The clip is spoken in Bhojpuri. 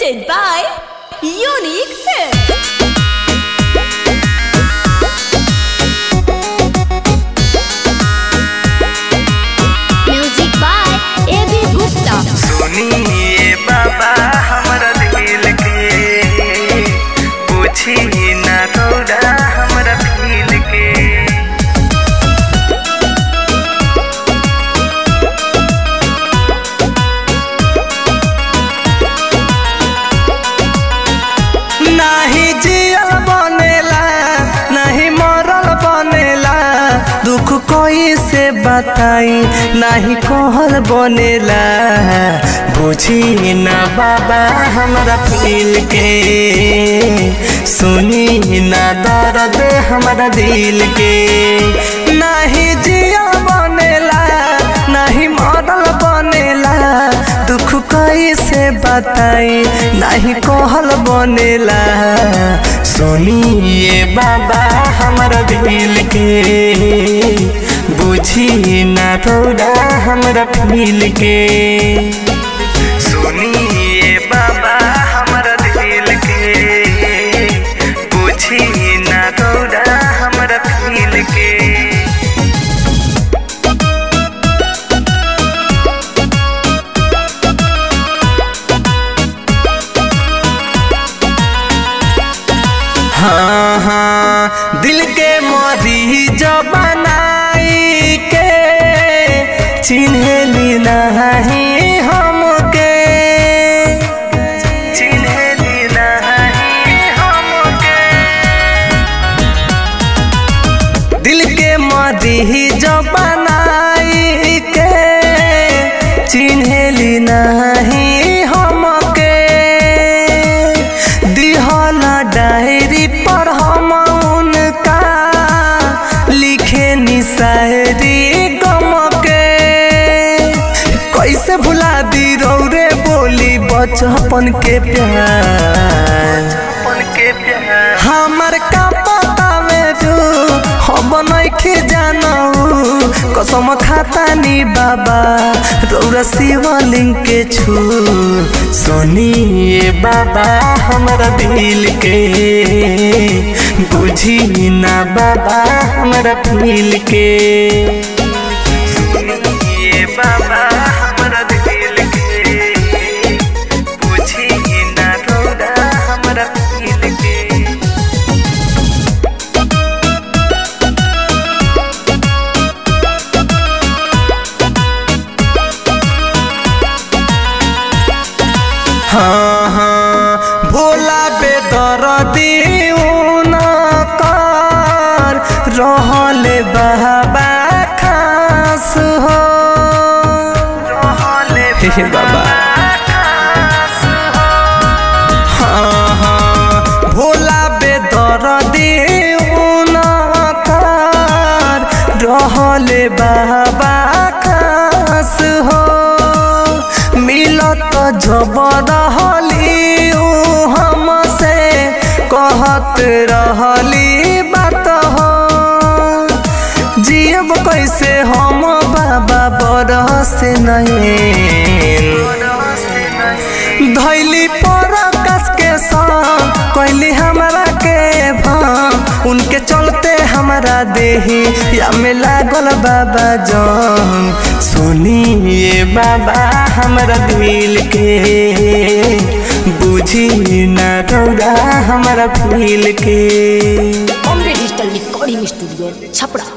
presented by Unique Films. Music by A.B. Gupta. सुनिए बाबा हमरा दिल के पूछी ना रौदा हमरा दिल के नाही जियल बनेला नाही मरल बनेला दुख कोई से बताई नाही कहल बनेला बुझी ना बाबा हमरा फील के सुनी ना दर्द हमरा दिल के नाही जियल बनेला नाही मरल बनेला दुख कैसे बताई नहीं कहल बनेला सुनिए बाबा हमर दिल के बुझी ना थोड़ा हमरा फील के सुनिए बाबा हमर दिल के बुझी ना थोड़ा हमरा फील के हाँ हाँ दिल के मरीज बनाई के चिन्हली नहीं हमके चिन्हली नहीं हमके दिल के मरीज बनाई के चिन्हली नहीं हमके दिहल डायरी पर हम उनका लिखे निशायरी गम के कैसे भुला दी रौरे बोली बचपन के प्यार हमर का पता में जो हम नइखे जानऊ कसम खाता नी बाबा रौरा शिवलिंग के छू सुनिए बाबा हमरा दिल के बुझी ना बाबा हमरा फील के सुनिए बाबा हमरा दिल के बुझी ना रौरा हमरा फील के हाँ हाँ भोला बेदरदी कर रहले बाबा खास हो हे बाबा हाँ हाँ भोला बेदरदी कर रहले बाबा खास हो मिलत जबरहली हमसे कहत रहली बात हो जियब कैसे हम बाबा बरस नहीं धैली पर कस के संग कहली हमरा के भांग उनके चलते हमरा देही या में लागल बाबा जंग सुनिए बाबा हमरा दिल के बुझी ना रौदा हमरा फील के Bombay Digital Recording Studio, Chapra.